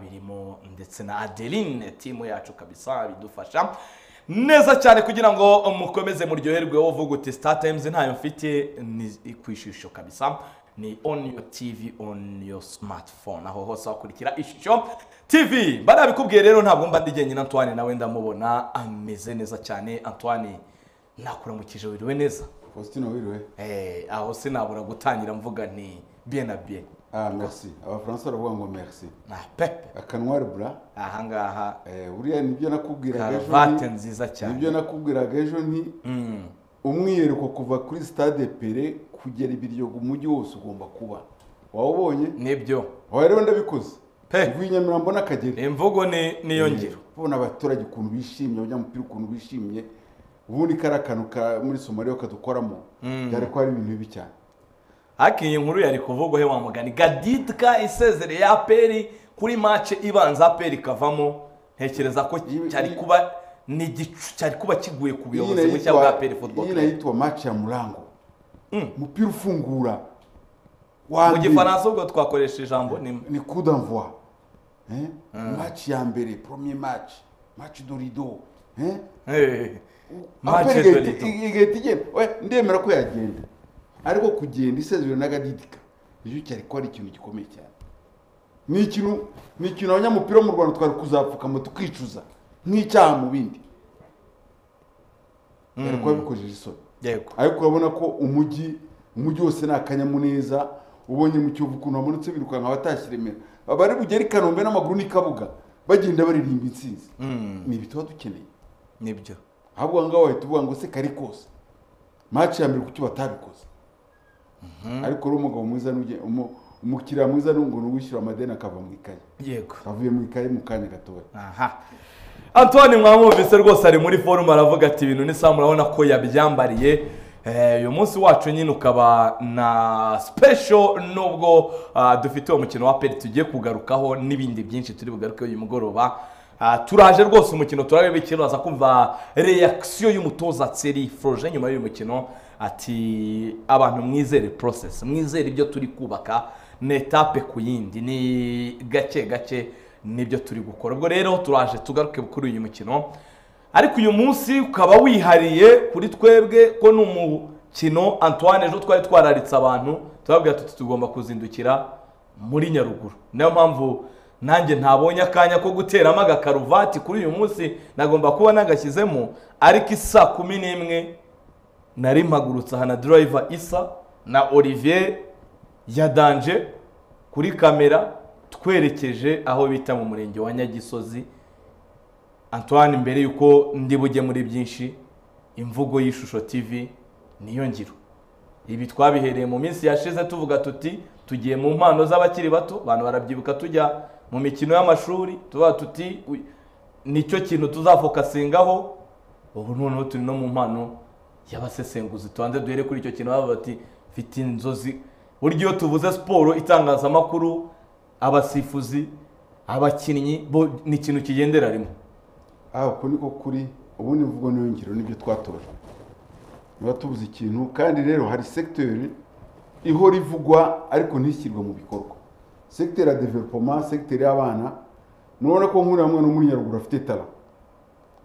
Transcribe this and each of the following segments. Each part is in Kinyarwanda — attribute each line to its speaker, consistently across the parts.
Speaker 1: birimo ndetse na adeline timu yacu kabisa bidufasha neza cyane kugira ngo mukomeze muryoherwe uvuga uti star times ntayo mfite ni ku ishusho kabisa ni on your tv on your smartphone aho hose wakurikira ishusho tv barabikubwiye rero ntabwo mba ndi jyenyine antoine nawe ndamubona ameze neza cyane antoine nakuramukije wiriwe neza
Speaker 2: Faustino wiriwe
Speaker 1: Eh, aho sinabura gutangira mvuga nti bien na bien
Speaker 2: ah merci abafaransa baravuga ngo merci
Speaker 1: na pepe
Speaker 2: akanwari bura
Speaker 1: ahangaha
Speaker 2: eh, buriya nibyo nakubwiraga ejo
Speaker 1: karuvate
Speaker 2: nti-
Speaker 1: nziza cyane
Speaker 2: nibyo nakubwiraga ejo nti umwihariko kuva kuri stade pere kugera ibiryogo umujyi wose ugomba kuba wawubonye
Speaker 1: nibyo
Speaker 2: wawe rero ndabikoze
Speaker 1: Pe.
Speaker 2: uvuye i nyamirambo n'akagera
Speaker 1: imvugo ni niyo ngiro
Speaker 2: ubona abaturage ukuntu bishimye abanyamupira ukuntu bishimye ubundi kariya kantu ka muri somaliya kadukoramo byari kuba ari ibintu bibi cyane
Speaker 1: ariko iyi nkuru yari kuvugwaho wa mugani gadidika isezereye aperi kuri mace ibanza aperi ikavamo ntekereza ko
Speaker 2: Iyi-
Speaker 1: cyari
Speaker 2: iyi-
Speaker 1: kuba ni igicu cyari kuba kiguye ku
Speaker 2: Iyi
Speaker 1: buyobozi bushya
Speaker 2: inayitwa-
Speaker 1: bwa aperi football
Speaker 2: iyi
Speaker 1: club
Speaker 2: inayitwa match ya murango
Speaker 1: Mm.
Speaker 2: umupira ufungura
Speaker 1: mu
Speaker 2: wa mbere
Speaker 1: gifaransa ubwo twakoresha ijambo nimwe
Speaker 2: ni coup d'envoi Eh? match ya mbere premier match match de rideau Eh?
Speaker 1: Eh, Match
Speaker 2: Aperi
Speaker 1: de
Speaker 2: igahita-
Speaker 1: rideau.
Speaker 2: ig- igahita igenda Oya, ndemera ko yagenda ariko kugenda isezerwe n'agadidika nicyo cyari kuba ari ikintu gikomeye cyane ni ikintu ni ikintu abanyamupira bo mu rwanda twari kuzapfukama tukicuza nk'icyaha mu bindi byari kuba bikojeje isoni
Speaker 1: yego
Speaker 2: ariko urabona ko umujyi umujyi wose ni akanyamuneza ubonye mu kiyovu ukuntu hamanutse birukanka abatashye i remera abari bugere i kanombe n'amaguru n'ikabuga bagenda baririmba intsinzi ni ibi tuba dukeneye
Speaker 1: nibyo
Speaker 2: ahubwo aha ngaha wahita uvuga ngo se kari kose maci ya mbere kuki batabikoze ariko rero umugabo mwiza n'ujye- umu- umukiriya mwiza n'ubu ni uwishyura amadeni akava mu ikayi
Speaker 1: yego
Speaker 2: avuye mu ikayi mu kanya gatoya
Speaker 1: aha antoine mwamwumvise rwose ari muri forume aravuga ati ibintu n'isaha murabona ko yabyambariye Eh, uyu munsi wacu nyine ukaba na special nubwo ah, dufite uwo mukino wa peri tugiye kugarukaho n'ibindi byinshi turi bugarukeho uyu mugoroba Ah, turaje rwose umukino turabibikira uraza kumva reaction y'umutoza tseri froje nyuma y'uyu mukino ati abantu mwizere process mwizere ibyo turi kubaka ni etape ku yindi ni gake gake nibyo turi gukora ubwo rero turaje tugaruke kuri uyu mukino ariko uyu munsi ukaba wihariye kuri twebwe ko ni umukino antoine ejo twari twararitse abantu turababwira tuti tugomba kuzindukira muri nyaruguru niyo mpamvu nanjye ntabonye akanya ko guteramo agakaruvati kuri uyu munsi nagomba kuba nagashyizemo ariko isa kumi n'imwe nari mpagurutse aha na durayiva isa na olivier yadanje kuri kamera twerekeje aho bita mu murenge wa nyagisozi antoine mbere y'uko ndi bujye muri byinshi imvugo y'ishusho tv niyo ngiro ibi twabihereye mu minsi yashize tuvuga tuti tugiye mu mpano z'abakiri bato abantu barabyibuka tujya mu mikino y'amashuri tuba tuti "Uy, nicyo kintu tuzafokasingaho ubu noneho turi no mu mpano y'abasesenguzi tubanze duhere kuri icyo kintu bavuga bati mfite inzozi burya iyo tuvuze siporo itangazamakuru abasifuzi abakinnyi bo ni ikintu kigendera rimwe
Speaker 2: aha uko niko kuri ubundi mvugo n'iyongero nibyo twatojwe niba tubuze ikintu kandi rero hari sekiteri ihora ivugwa ariko ntishyirwe mu bikorwa sekiteri ya developoma sekiteri y'abana murabona ko nk'uriya mwana wo muri nyaruguru afite tara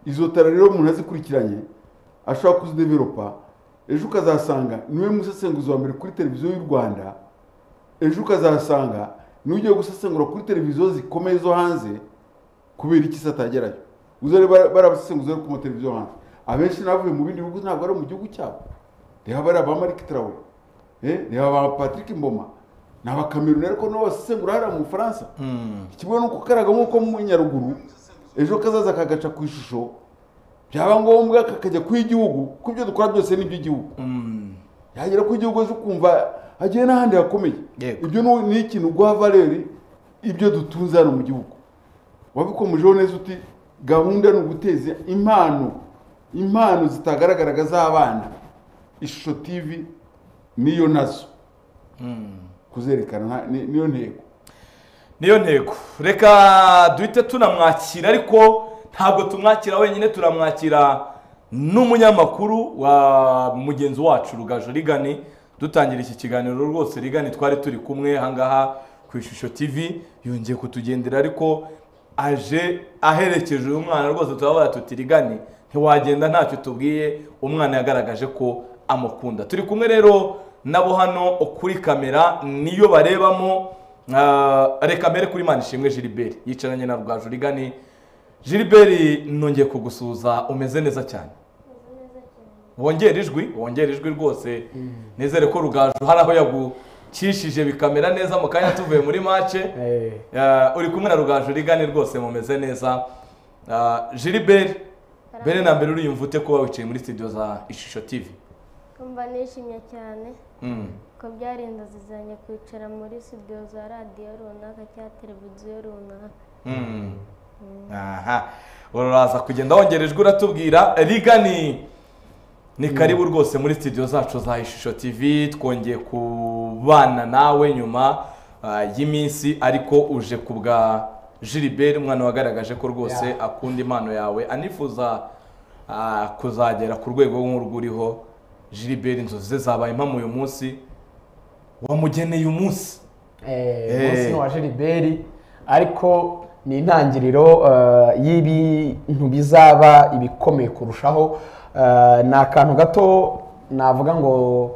Speaker 2: izo tara rero umuntu azikurikiranye ashobora kuzidevelopa ejo ukazasanga niwe musesenguzi wa mbere kuri televiziyo y'u rwanda ejo ukazasanga niwe ugiye gusesengura kuri televiziyo zikomeye zo hanze kubera iki se atagerayo uzari barabasesenguza ku mateleviziyo hanze abenshi n'abavuye mu bindi bihugu ntabwo ari mu gihugu cyabo reba bariya ba marike tarawore eh, reba ba patrick mboma ni abakameruni ariko nabo basesengura hariya mu bufaransa ikigo ni uko karaga nk'uko mu nyaruguru ejo kazaza kagaca ku ishusho byaba ngombwa kakajya ku y'igihugu kuko ibyo dukora byose ni iby'igihugu yagera ku igihugu zo kumva agiye n'ahandi hakomeye
Speaker 1: Yego.
Speaker 2: ibyo ni ni ikintu guha valeri ibyo dutunze hano mu gihugu wabikomejeho neza uti gahunda ni uguteza impano impano zitagaragaraga z'abana ishusho tivi niyo nazo kuzerekana nta- ni- niyo ntego
Speaker 1: niyo ntego reka duhite tunamwakira ariko ntabwo tumwakira wenyine turamwakira n'umunyamakuru wa mugenzi wacu rugaju rigani dutangira iki kiganiro rwose rigani twari turi kumwe ahangaha ku ishusho tv yongeye kutugendera ariko aje aherekeje uyu mwana rwose turabona tutirigane ntiwagenda ntacyo tubwiye umwana yagaragaje ko amukunda turi kumwe rero nabo hano kuri kamera niyo barebamo ah, reka mbere kuri mani ishimwe giliberi yicaranye na rwajurigane giliberi nongeye kugusuhuza umeze neza cyane wongera ijwi wongera ijwi rwose nizere ko rugaju hari aho yagucishije bikamera neza mu kanya tuvuye muri mace
Speaker 3: Eh,
Speaker 1: Eh, uri kumwe na rugaju rigane rwose mumeze neza jiliberi mbere na mbere uriyumva ute kuba wicaye muri studio za ishusho tv
Speaker 4: kumva nishimye cyane
Speaker 1: Mm.
Speaker 4: ko byari inzozi zanjye kwicara muri studio za radiyo runaka cyangwa televiziyo runaka
Speaker 1: Mm. aha uraza kugenda wongera ijwi uratubwira rigani ni karibu rwose muri studio zacu za ishusho tv twongeye kubana nawe nyuma ah, y'iminsi ariko uje ku bwa jiliberi umwana wagaragaje ko rwose
Speaker 3: Yeah.
Speaker 1: akunda impano yawe anifuza ah, kuzagera ku rwego nk'urwo uriho jiliberi inzozi ze zabaye impamo uyu munsi wamugeneye umunsi
Speaker 3: eh,
Speaker 1: Eh.
Speaker 3: umunsi ni uwa Gilbert ariko ni intangiriro eh, y'ibintu bizaba ibikomeye kurushaho Eh, ni akantu gato navuga ngo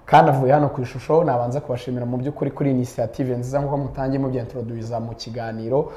Speaker 3: kanavuye hano ku ishusho nabanza kubashimira mu by'ukuri kuri inisiyative nziza nk'uko mutangiye mubyintroduwiza mu kiganiro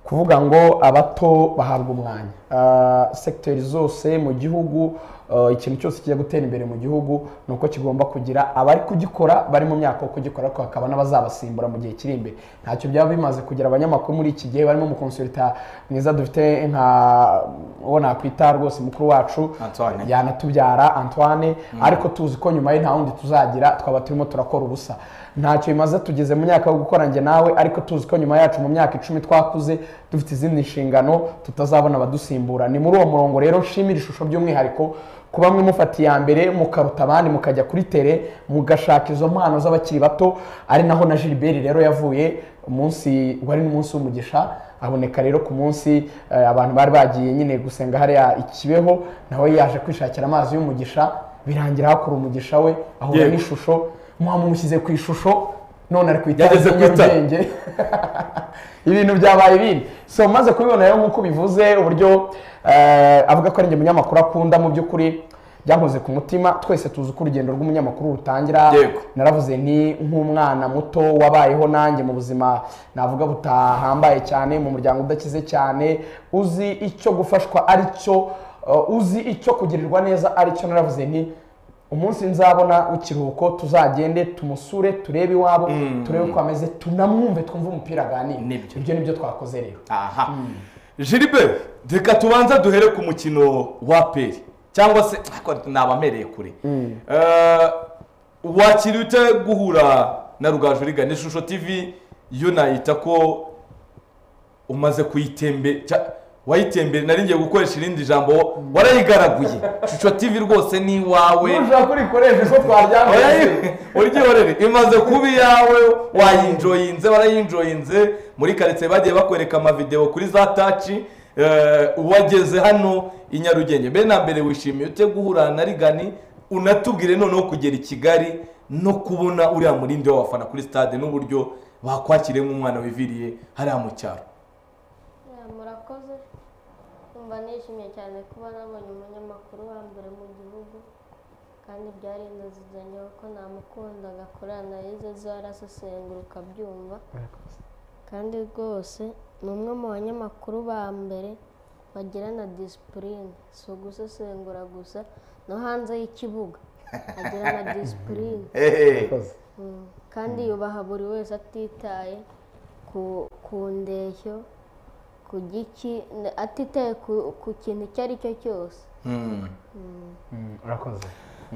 Speaker 3: kuvuga ngo abato bahabwa umwanya Ah, sekiteri zose mu gihugu ah, ikintu cyose kijya gutera imbere mu gihugu ni uko kigomba kugira abari kugikora bari mu myaka yo kugikora ariko hakaba n'abazabasimbura mu gihe kiri imbere ntacyo byaba bimaze kugira abanyamakuru muri iki gihe barimo umukonsulita mwiza dufite nka uwo nakwita rwose mukuru wacu
Speaker 1: Antoine.
Speaker 3: yanatubyara antoine ariko tuzi ko nyuma ye nta wundi tuzagira twaba turimo turakora ubusa ntacyo bimaze tugeze mu myaka yo gukora njye nawe ariko tuzi ko nyuma yacu mu myaka icumi twakuze dufite izindi nshingano tutazabona abadusimbura ni muri uwo murongo rero nshimira ishusho by'umwihariko ku bamwe mufata iya mbere mukaruta abandi mukajya kuri tere mugashaka izo mpano z'abakiri bato ari naho na gilbert rero yavuye umunsi wari n'umunsi w'umugisha aboneka rero ku munsi eh, abantu bari bagiye nyine gusenga hariya ikibeho nawe yaje kwishakira amazi y'umugisha birangira hakura umugisha we ahura
Speaker 1: Yewe.
Speaker 3: n'ishusho mwamushyize ku ishusho none ari ku itara
Speaker 1: Yageze ku itara.
Speaker 3: ry'inyarugenge ibintu byabaye ibindi so maze kubibona rero nk'uko bivuze uburyo eh, avuga ko ari njye munyamakuru akunda mu by'ukuri byankoze ku mutima twese tuzi uko urugendo rw'umunyamakuru rutangira
Speaker 1: Yego.
Speaker 3: naravuze ni nk'umwana muto wabayeho nanjye mu buzima navuga butahambaye cyane mu muryango udakize cyane uzi icyo gufashwa ari cyo uh, uzi icyo kugirirwa neza ari cyo naravuze nti umunsi nzabona w'ikiruhuko tuzagende tumusure turebe iwabo turebe uko ameze tunamwumve twumve umupira aganira
Speaker 1: Nibyo.
Speaker 3: ibyo nibyo twakoze rero
Speaker 1: aha jiliberi reka tubanza duhere ku mukino wa peri cyangwa se ariko naba mpereye kure Eh, wakiri ute guhura na rugaju rigana ishusho tv yo nayita ko umaze kuyitembe cya- wayitembere nari ngiye gukoresha irindi jambo warayigaraguye ishusho tv rwose ni iwawe
Speaker 3: nujya kurikoresha uko twaryamye
Speaker 1: uryohere imaze kuba iyawe wayinjoyinze warayinjoyinze muri karitsiye bagiye bakwereka amavideo kuri za taci eh, wageze hano i nyarugenge mbere na mbere wishimiye ute guhura na rigani unatubwire noneho kugera i kigali no kubona uriya murindi w'abafana kuri stade n'uburyo bakwakiriyemo umwana wiviriye hariya mu cyaro
Speaker 4: Ya, murakoze kumva nishimye cyane kuba nabonye umunyamakuru wa mbere mu gihugu kandi byari inzozi zanjye kuko namukunda agakorana yize zo arasesengura ukabyumva kandi rwose ni umwe mu banyamakuru ba mbere bagirana disipurine si ugusesengura gusa no hanze y'ikibuga agirana disipurine Mm, kandi yubaha buri wese atitaye ku ku ndeshyo ku giki n- atitaye ku, ku kintu icyo ari cyo cyose
Speaker 1: Hmm.
Speaker 3: urakoze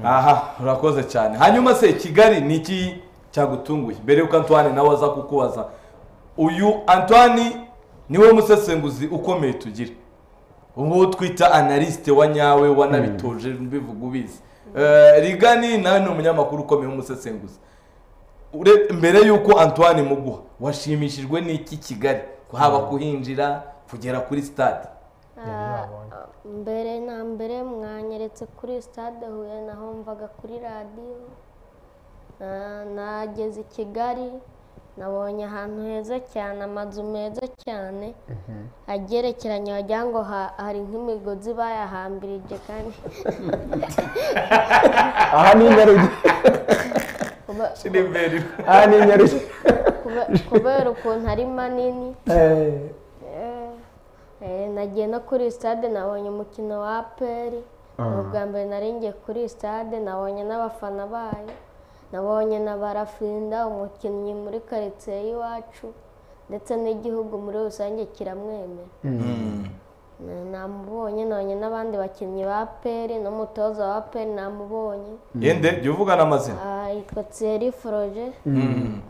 Speaker 1: aha urakoze cyane hanyuma se kigali ni iki cyagutunguye mbere yuko antoine nawe aza kukubaza uyu antoine niwe musesenguzi ukomeye tugira uwo twita analysite wa nyawe wanabitoje mbivuga ubizi Eh, rigani nawe ni umunyamakuru ukomeye w'umusesenguzi Ure- mbere y'uko antoine muguha washimishijwe n'iki kigali haba kuhinjira kugera kuri stade
Speaker 4: Ah, mbere na mbere mwanyeretse kuri stade huye nahomvaga kuri radiyo Ah, nageze i kigali nabonye ahantu heza cyane amazu meza cyane agerekeranye wagira ngo ha- hari nk'imigozi bayahambirije kandi
Speaker 3: aha ni nyarugenge
Speaker 4: kuba-
Speaker 1: Shirimberi.
Speaker 3: aha ni nyarugenge
Speaker 4: kuba- kubera ukuntu ari manini
Speaker 3: Eh,
Speaker 4: Eh, eh, nagiye no kuri sitade nabonye umukino wa aperi ni ubwa mbere nari ngiye kuri sitade nabonye n'abafana bayo nabonye na barafinda umukinnyi muri karitsiye y'iwacu ndetse n'igihugu muri rusange kiramwemera Na- namubonye nabonye n'abandi bakinnyi ba aperi n'umutoza wa aperi namubonye
Speaker 1: yende jya uvugana amazina
Speaker 4: Ah, yitwa Thierry Froge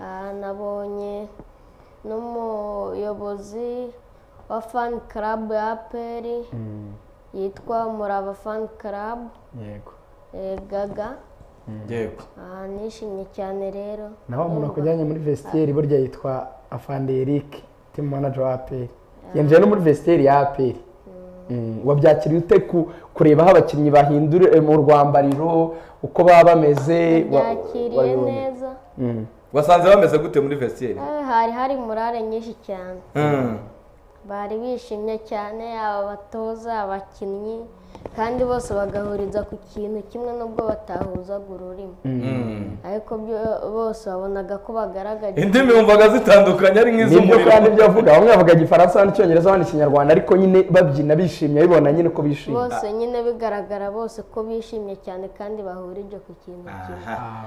Speaker 4: Ah, nabonye n'umuyobozi wa fan club ya APR yitwa Murava fan club
Speaker 3: yego
Speaker 4: eh, Gaga
Speaker 1: yego
Speaker 4: Ah, nishimye cyane rero
Speaker 3: naho umuntu akujyanye muri vestiaire burya yitwa afande eric team manager wa aperi yinjiye no muri vestiaire ya aperi Mm, wabyakiriye ute ku- kureba aho abakinnyi bahindura eh, mu rwambariro uko baba bameze wa-
Speaker 4: byakiriye
Speaker 3: wabibonye?
Speaker 4: neza
Speaker 3: Mm.
Speaker 1: wasanze bameze gute muri vesiyeri
Speaker 4: Eh, hari hari murare nyinshi cyane bari bishimye cyane aba batoza abakinnyi kandi bose bagahuriza ku kintu kimwe nubwo batahuzaga ururimi ariko byo- bose wabonaga ko bagaragaje
Speaker 1: indimi wumvaga zitandukanye ari
Speaker 3: nibyo
Speaker 1: nk'iz'umuriro
Speaker 3: kandi ibyo avuga bamwe bavuga igifaransa abandi icyongereza abandi ikinyarwanda ariko nyine babyina bishimye bibona nyine ko bishimye
Speaker 4: bose nyine bigaragara bose ko bishimye cyane kandi bahurije ku kintu kimwe
Speaker 1: Aha.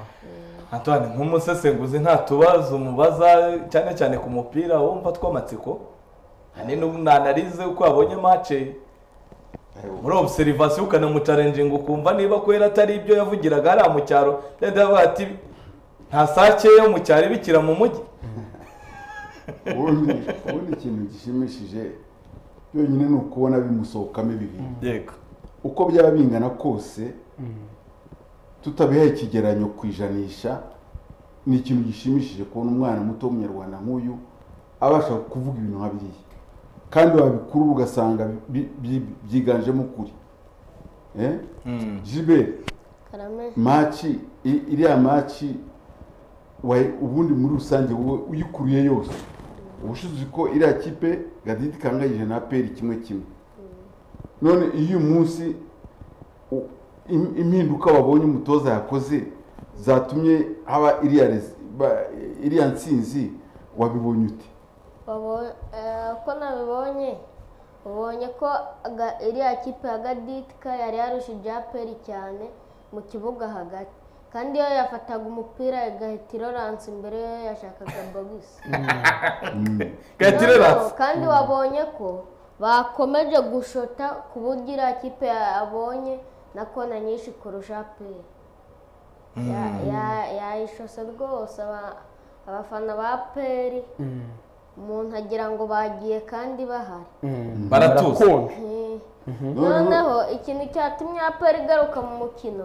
Speaker 1: Antoine nk'umusesenguzi nta tubazo umubaza cyane cyane ku mupira wumva tw'amatsiko ahanini unanarize uko wabonye mace muri obserivation ukanamucarenjinga ukumva niba kwera atari ibyo yavugiraga hariya mu cyaro yenda yavuga ati nta sake yo mu cyaro ibikira mu mujyi
Speaker 2: ubundi ubundi ikintu gishimishije byonyine ni ukubona bimusohokamo ibiri
Speaker 1: yego
Speaker 2: uko byaba bingana kose tutabihaye ikigeranyo ku ijanisha ni ikintu gishimishije kubona umwana muto w'umunyarwanda nk'uyu abasha kuvuga ibintu nka biriya kandi wabikuru ugasanga bi- bi- byiganjemo ukuri Eh? Gilbert
Speaker 4: karame
Speaker 2: maci i- iriya maci wayi- ubundi muri rusange wowe uyikuruye yose uba ushize ko iriya kipe gadidi kanganyije na peri kimwe kimwe none iyo uyu munsi u- im- impinduka wabonye umutoza yakoze zatumye haba iriya rezi- ba- iriya nsinzi wabibonye ute
Speaker 4: Wabo- eh, uko nabibonye ubonye ko aga- iriya kipe ya gaditika yari yarushije aperi cyane mu kibuga hagati kandi iyo yafataga umupira igahita iroranse imbere y'iyo yashakaga bogisi
Speaker 1: gatirerasi
Speaker 4: Noneho kandi wabonye ko bakomeje gushota ku buryo iriya kipe yabonye na kona nyinshi kurusha aperi Ya- ya- yayishose rwose aba- abafana ba aperi umuntu agira ngo bagiye kandi bahari
Speaker 3: Mm.
Speaker 1: Baratuza.
Speaker 3: Barakonje.
Speaker 4: Eh,
Speaker 2: noneho
Speaker 4: noneho ikintu cyatumye aperi igaruka mu mukino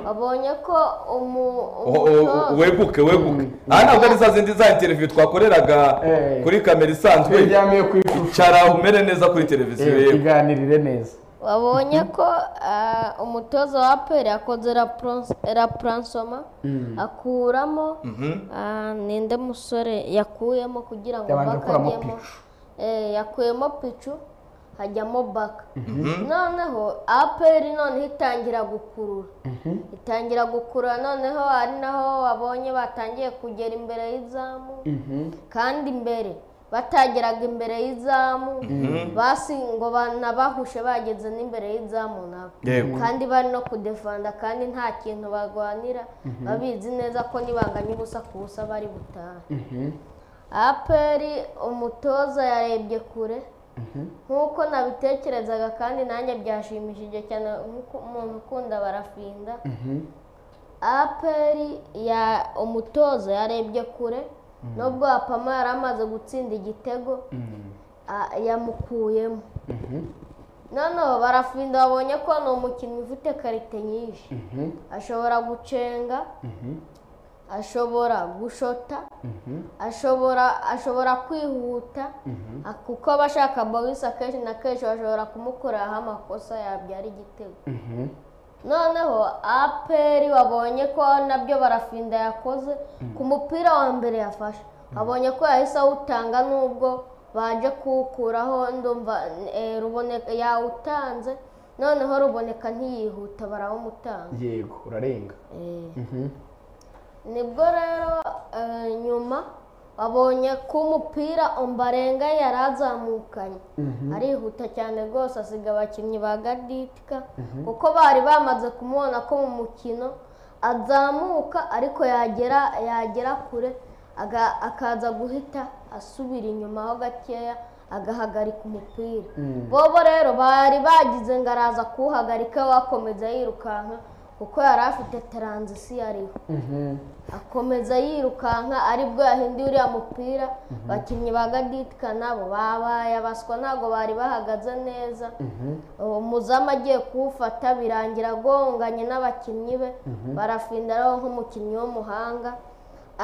Speaker 4: babonye ko umu-
Speaker 1: O- o-
Speaker 4: umutoza-
Speaker 1: weguke weguke aha ntabwo ari za zindi za interiviyu twakoreraga
Speaker 3: Eh.
Speaker 1: kuri kamera isanzwe
Speaker 3: Turyamiye ku ifu.
Speaker 1: icara umere neza kuri televiziyo
Speaker 3: Eh,
Speaker 1: yewe
Speaker 3: tuganirire neza
Speaker 4: wabonye ko ah, umutoza wa aperi akoze raprons- rapuransoma akuramo ah, ninde musore yakuyemo kugira ngo
Speaker 3: Yabanje
Speaker 4: baka
Speaker 3: gukuramo
Speaker 4: ajyemo
Speaker 3: Pichu.
Speaker 4: Eh, yakuyemo picu hajyamo baka noneho aperi noneho itangira gukurura itangira gukurura noneho ari naho wabonye batangiye kugera imbere y'izamu kandi imbere batageraga imbere y'izamu basi ngo banabahushe bageze n'imbere y'izamu nabo
Speaker 1: Yego.
Speaker 4: kandi bari no kudefanda kandi nta kintu barwanira babizi neza ko nibanganya ubusa ku busa bari butahe aperi umutoza yarebye kure nk'uko nabitekerezaga kandi nanjye byashimishije cyane nk'uko umuntu ukunda barafinda aperi ya umutoza yarebye kure nubwo apama yari amaze gutsinda igitego a- yamukuyemo noneho barafinda babonye ko ni umukinnyi ufite karite nyinshi ashobora gucenga ashobora gushota ashobora ashobora kwihuta a- kuko abashaka bogisi akenshi na kenshi bashobora kumukoreraho amakosa yabyara igitego noneho aperi wabonye ko nabyo barafinda yakoze ku mupira wa mbere yafashe abonye ko yahise awutanga nubwo baje kuwukuraho ndumva eh, ruboneka yawutanze noneho ruboneka ntiyihuta barawumutanga
Speaker 3: yego urarenga
Speaker 4: Eh.
Speaker 3: Mhm.
Speaker 4: nibwo rero eh, nyuma abonye ko umupira umbarenga yari azamukanye arihuta cyane rwose asiga abakinnyi ba gaditika kuko bari bamaze kumubona ko mu mukino azamuka ariko yagera yagera kure aga- akaza guhita asubira inyuma ho gakeya agahagarika umupira bobo rero bari bagize ngo araza kuwuhagarika we akomeza yirukanka kuko yari afite taranzisiyo ariho
Speaker 3: Mhm.
Speaker 4: akomeza yirukanka aribwo yahinduye uriya mupira abakinnyi ba gaditika nabo babaye abaswa ntabwo bari bahagaze neza uwo muzamu agiye kuwufata birangira agonganye n'abakinnyi be barafinda ariho nk'umukinnyi w'umuhanga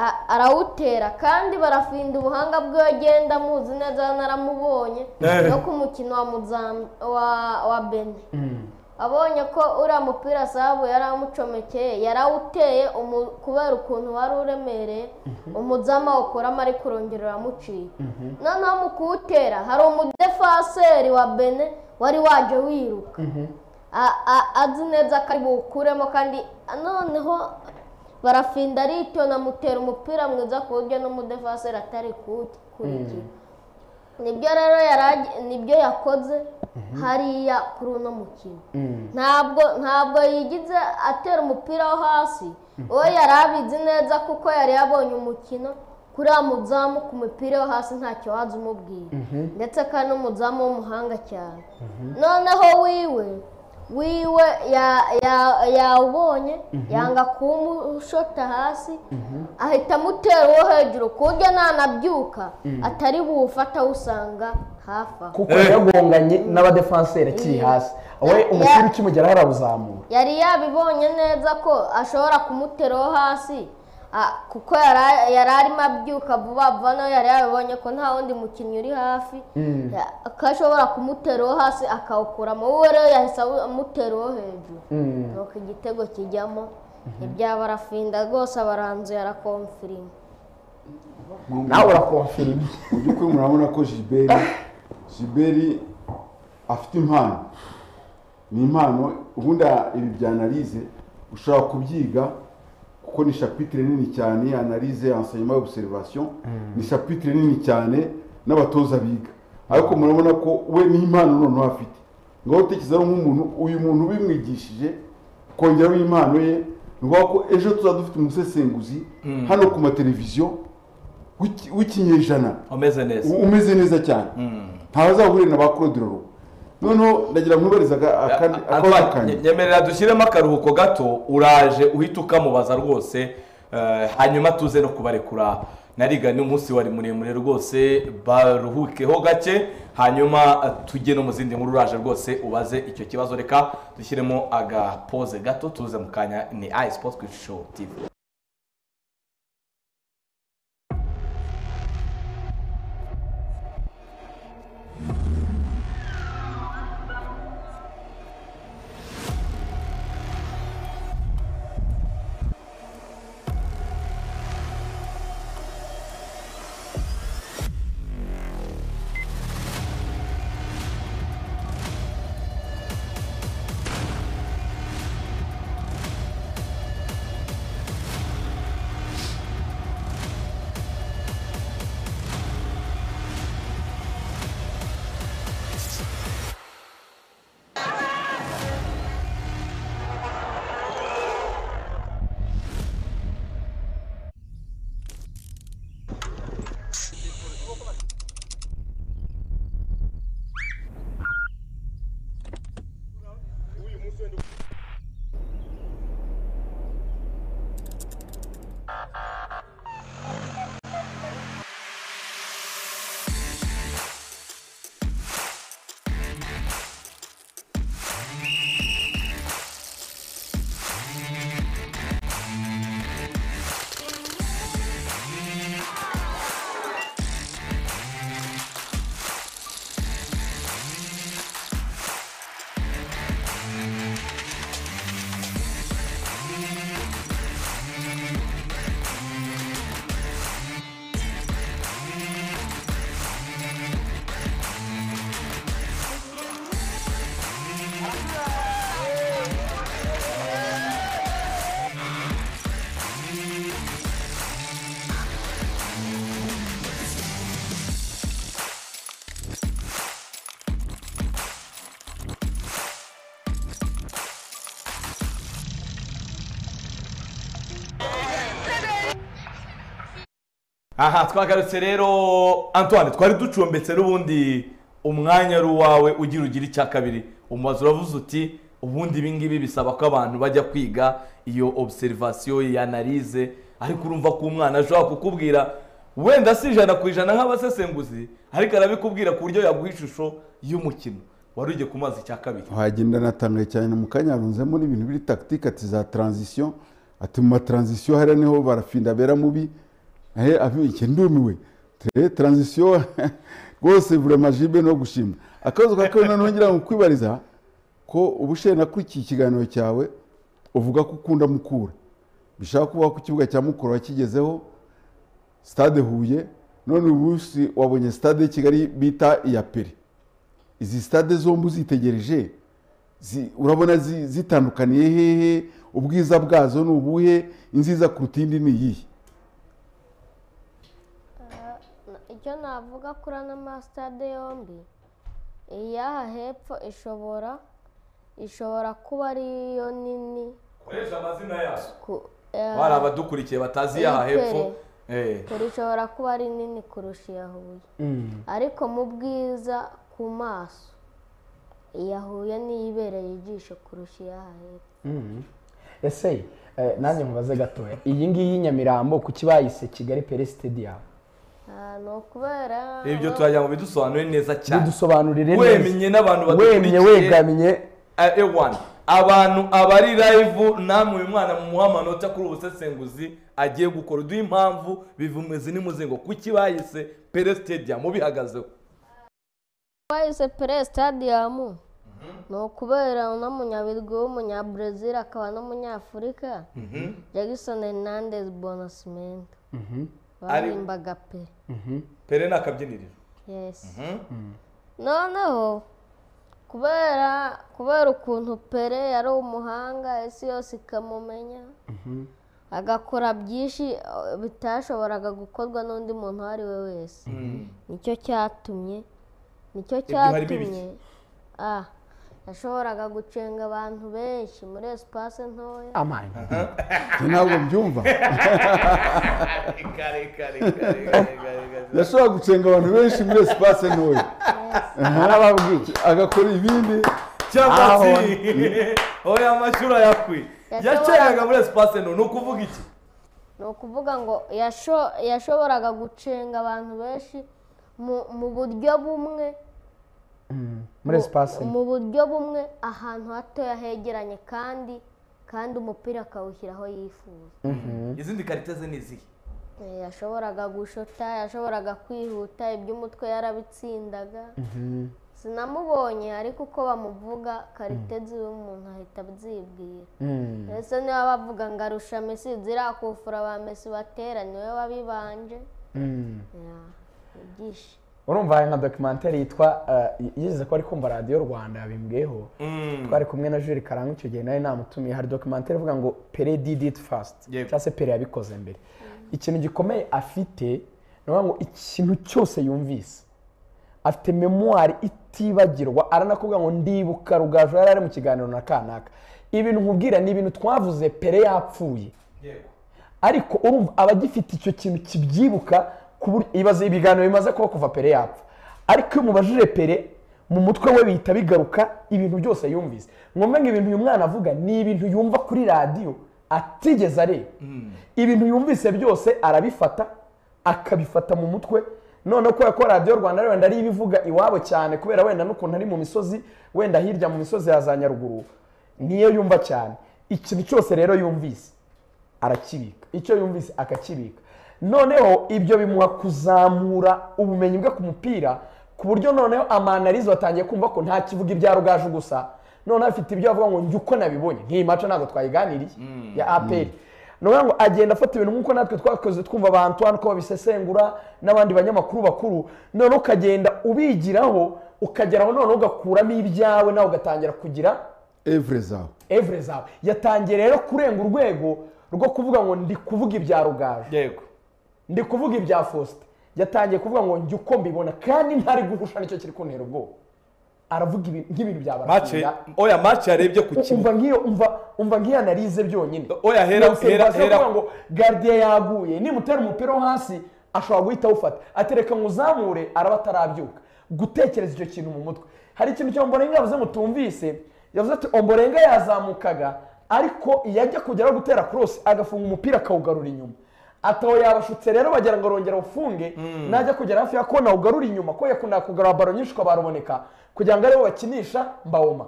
Speaker 4: A- arawutera kandi barafinda ubuhanga bwe agenda amuzi neza naramubonye
Speaker 1: Eh.
Speaker 4: no ku mukino wa Muzam- wa- wa bene
Speaker 3: Mm.
Speaker 4: abonye ko uriya mupira sabu yari amucomekeye yari awuteye umu- kubera ukuntu wari uremereye umuzamu awukuramo ariko urongera uramuciye noneho mu kuwutera hari umudefaseri wa bene wari waje wiruka A- a- azi neza ko ari buwukuremo kandi noneho barafinda aritona amutera umupira mwiza ku buryo n'umudefaseri atari kuwukurikira nibyo rero yari agi- nibyo yakoze hariya kuri uno mukino
Speaker 3: Mm.
Speaker 4: ntabwo ntabwo yigize atera umupira wo hasi uwo yari abizi neza kuko yari yabonye umukino kuri wa muzamu ku mupira wo hasi ntacyo waza umubwira ndetse kandi n'umuzamu w'umuhanga cyane noneho wiwe wiwe ya- ya- yawubonye yanga kuwushota hasi ahita amutera uwo hejuru ku buryo nanabyuka atari buwufata awusanga hafi aho
Speaker 3: kuko yagonganye n'abadefanseri akiri hasi we umupira ukimugeraho arawuzamura
Speaker 4: yari yabibonye neza ko ashobora kumuteraho hasi a- kuko yari yari arimo abyuka vuba vuba nawe yari yabibonye ko nta wundi mukinnyi uri hafi ya- ko ashobora kumuteraho hasi akawukuramo wowe rero yahise awu- amuteraho hejuru
Speaker 3: Mm.
Speaker 4: nuko igitego kijyamo ibya barafinda rwose abaranzuye arakomfirima
Speaker 3: nawe urakomfirima
Speaker 2: mu by'ukuri murabona ko jiberi jiberi afite impano ni impano ubundi ibi bya analize ushobora kubyiga kuko ni shapitire nini cyane analize ansayima y'obserivasiyo ni shapitire nini cyane n'abatoza biga ariko murabona ko we ni impano noneho afite ngaho utekereza rero nk'umuntu uyu muntu ubimwigishije kongeraho impano ye ni ngombwa ko ejo tuzaba dufite umusesenguzi hano ku mateleviziyo w'iki- w'ikinyejana
Speaker 1: umeze neza
Speaker 2: U- umeze neza cyane ntabazahure na ba Claude Loro noneho ndagira nkubariza aka- akandi akabazo
Speaker 1: Antoine,
Speaker 2: kanjye
Speaker 1: nyemerera dushyiremo akaruhuko gato uraje uhita ukamubaza rwose eh, hanyuma tuze no kubarekura nariga ni umunsi wari muremure rwose baruhukeho gake hanyuma eh, tujye no mu zindi nkuru uraje rwose ubaze icyo kibazo reka dushyiremo agapoze gato tuze mu kanya ni i sports Quiz show tv aha twagarutse rero antoine twari ducumbitse n'ubundi umwanya ari uwawe ugira ugira icya kabiri umubazo uravuze uti ubundi ibi ngibi bisaba ko abantu bajya kwiga iyo obserivation iyo analize ariko urumva ko umwana ashobora kukubwira wenda si ijana ku ijana nk'abasesenguzi ariko arabikubwira ku buryo yaguha ishusho y'umukino wari ugiye ku mazi icya kabiri
Speaker 2: wagenda natangaye cyane mu kanya harunzemo n'ibintu biri tactique ati za transition ati mu matransition hariya niho barafinda bera mubi ahe abike ndumiwe tere transition rwose vraiment jibe no gushima akabazo ka kabiri noneho ngira ngo kwibariza ko ubushe nakurikiye ikiganiro cyawe uvuga ko ukunda mukura bishaka kuba ku kibuga cya mukura wakigezeho stade huye none ubu si- wabonye stade ya kigali bita iya peri izi stade zombi uzitegereje zi- urabona zi- zitandukaniye hehe ubwiza bwazo ni ubuhe inziza kuruta indi ni iyihe
Speaker 4: Ah, na- icyo navuga kuri ano masitade yombi iyaha hepfo ishobora ishobora kuba ariyo nini
Speaker 1: koresha amazina yazo
Speaker 4: ku- eh,
Speaker 1: bari abadukurikiye batazi yaha
Speaker 4: Iyitwe.
Speaker 1: hepfo Eh.
Speaker 4: kure ishobora kuba ari nini kurusha iya huye ariko mu bwiza ku maso iya huye niyo ibereye ijisho kurusha iyaha hepfo
Speaker 3: ese eh, nanjye nkubaze gatoya iyi ngiyi nyamirambo kuki bayise kigali pere sitediyamu
Speaker 4: Ah, ni ukubera
Speaker 1: ibyo turajya ngo bidusobanure neza cyane
Speaker 3: bidusobanurire neza
Speaker 1: Wemye n'abantu
Speaker 3: wemye wegamye
Speaker 1: Eh, ewana abantu abari live namwe uyu mwana mumuha amanota kuri ubusesenguzi agiye gukora uduha impamvu bivumeze n'imuzingo kuki bayise pere stadium ubihagazeho
Speaker 4: twahise pere sitadiyamu ni ukubera uno munyabirwi w'umunyabrazil akaba n'umunyafurika jackson hernandez bonasimenta baririmbaga pe
Speaker 1: pere ni akabyiniriro
Speaker 4: yesi noneho kubera kubera ukuntu pere yari umuhanga isi yose ikamumenya agakora byinshi eh, bitashoboraga gukorwa n'undi muntu uwo ari we wese nicyo cyatumye nicyo
Speaker 1: harimo ibiki?
Speaker 4: cyatumye ah yashoboraga gucenga abantu benshi muri esipase ntoya
Speaker 3: amani
Speaker 2: Njye ntabwo mbyumva yashobora gucenga abantu benshi muri esipase ntoya
Speaker 3: narababwiye
Speaker 2: agakora ibindi
Speaker 1: cyangwa
Speaker 3: Aho.
Speaker 1: se oya amashuri ayakwiye
Speaker 4: Yashobora-
Speaker 1: yacengaga muri espace no ni ukuvuga iki
Speaker 4: ni ukuvuga ngo yasho- yashoboraga gucenga abantu benshi mu- mu buryo bumwe
Speaker 3: muri
Speaker 4: mu-
Speaker 3: esipasi
Speaker 4: mu buryo bumwe ahantu hatoya hegeranye kandi kandi umupira akawushyira aho yifuza
Speaker 1: izindi karite ze ni izihe
Speaker 4: Eh, yashoboraga gushota yashoboraga kwihuta iby'umutwe yarabitsindaga sinamubonye ariko uko bamuvuga karite ziwe umuntu ahita abyibwira ese niba bavuga ngo arusha mesi ziriya kufura ba mesi batera niwe wabibanje Yeah, ibyishimo
Speaker 3: urumva hari nka dokimentari yitwa eh, yigeze ko ari kumva radiyo rwanda yabimbweho twari kumwe na juri karanga icyo gihe nawe namutumiye hari dokimentari ivuga ngo pere did it fast
Speaker 1: Yego.
Speaker 3: cyangwa se pere yabikoze mbere ikintu gikomeye afite ni ukuvuga ngo ikintu cyose yumvise afite memuwari itibagirwa aranakubwira ngo ndibuka rugaju yari ari mu kiganiro na kanaka ibintu nkubwira ni ibintu twavuze pere yapfuye ariko urumva aba agifite icyo kintu kibyibuka ku buryo ibaze ibiganiro bimaze kuba kuva pere yapfa ariko iyo umubajije pere mu mutwe we bihita bigaruka ibintu byose yumvise ngombwa ngo ibintu uyu mwana avuga ni ibintu yumva kuri radiyo atigeze areba ibintu yumvise byose arabifata akabifata mu mutwe noneho kubera ko radiyo rwanda wenda ariyo ibivuga iwabo cyane kubera wenda n'ukuntu ari mu misozi wenda hirya mu misozi ya za nyaruguru niyo yumva cyane ikintu cyose rero yumvise arakibika icyo yumvise akakibika noneho ibyo bimuha kuzamura ubumenyi bwe ku mupira ku buryo noneho amanarizo atangiye kumva ko nta kivuga ibya rugaju gusa noneho afite ibyo avuga ngo njye uko nabibonye nk'iyi maco ntabwo twayiganiriye ya aperi ni ukuvuga ngo agenda afata ibintu nk'uko natwe twakoze twumva abantu hano uko babisesengura n'abandi banyamakuru bakuru noneho ukagenda ubigiraho ukageraho noneho ugakuramo ibyawe nawe ugatangira kugira
Speaker 2: evure zawe
Speaker 3: evure zawe yatangiye rero kurenga urwego rwo kuvuga ngo ndi kuvuga ibya rugaju
Speaker 1: yego
Speaker 3: ndi kuvuga ibya fosite yatangiye kuvuga ngo njye uko mbibona kandi ntari guhusha nicyo kiri kuntera ubwoba aravuga ibintu nk'ibintu bya
Speaker 1: match oya match yarebye ku kibuga
Speaker 3: umva nk'iyo umva umva nk'iyo analize byonyine
Speaker 1: Oya, hera-
Speaker 3: Iyo observation
Speaker 1: hera- hera-
Speaker 3: kuvuga ngo gardiye yaguye nimutera umupira wo hasi ashobora guhita awufata atereka nkuzamure araba atarabyuka gutekereza icyo kintu mu mutwe hari ikintu cya omborenga yavuze ngo tumvise yavuze ati omborenga yazamukaga ariko iyo ajya kugeraho gutera korosi agafunga umupira akawugarura inyuma ataho yabashutse rero bagira ngo arongere awufunge najya kugera hafi ya kona awugarura inyuma ko yakundaga kugarura baro nyinshi ukabaruboneka kugira ngo aribo bakinisha mbawoma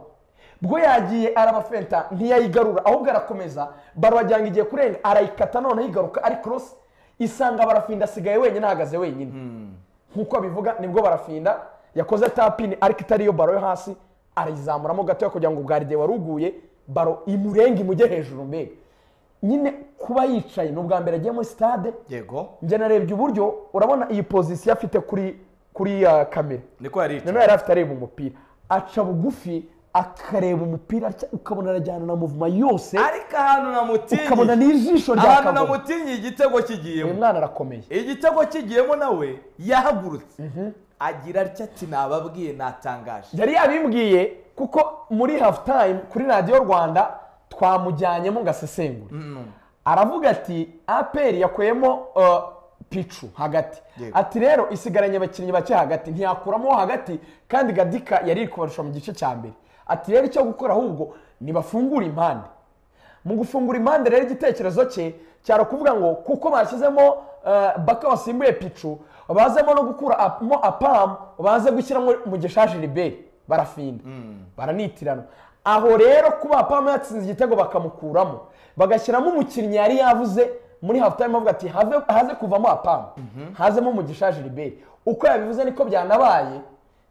Speaker 3: bwo yagiye arabafenta ntiyayigarura ahubwo arakomeza baro wagira ngo igiye kurenga arayikata noneho igaruka ari korosi isanga barafinda asigaye wenyine ahagaze wenyine nk'uko abivuga nibwo barafinda yakoze tapini ariko itari iyo baro yo hasi arayizamuramo gatoya kugira ngo ubwaride wari uguye baro imurenge imujye hejuru mbega nyine kuba yicaye ni ubwa mbere agiye muri sitade
Speaker 1: yego
Speaker 3: njye narebye uburyo urabona iyi pozisiyo afite kuri kuri uh, kamera
Speaker 1: niko yari
Speaker 3: noneho
Speaker 1: yicaye
Speaker 3: yari afite areba umupira aca bugufi akareba umupira atya, ukabona arajyana na muvuma yose
Speaker 1: ariko ahantu
Speaker 3: ukabona
Speaker 1: namutinye
Speaker 3: n'ijisho rya
Speaker 1: ahantu
Speaker 3: kabona
Speaker 1: namutinye igitego
Speaker 3: uyu
Speaker 1: kigiyemo
Speaker 3: mwana arakomeye
Speaker 1: igitego kigiyemo nawe yahagurutse agira atya ati nababwiye natangaje
Speaker 3: yari yabimbwiye kuko muri hafu tayime kuri radiyo rwanda twamujyanyemo ngo asesengure aravuga ati aperi yakuyemo uh, picu hagati
Speaker 1: Yego.
Speaker 3: ati rero isigaranye abakinnyi bake hagati ntiyakuramo uwo hagati kandi gadika yari iri kubarusha mu gice cya mbere ati rero icyo gukora ahubwo nibafungure impande mu gufungura impande rero igitekerezo cye cyari kuvuga ngo kuko bashyizemo uh, baka wasimbuye picu bazemo no gukuramo apamu baze gushyiramo mu gishaje riberi barafinda baranitirana aho rero kuba apamu yatsinze igitego bakamukuramo bagashyiramo umukinnyi yari yavuze muri hafu tayime avuga ati "Have- haze kuvamo apamu hazemo mu gishaje riberi uko yabivuze niko byanabaye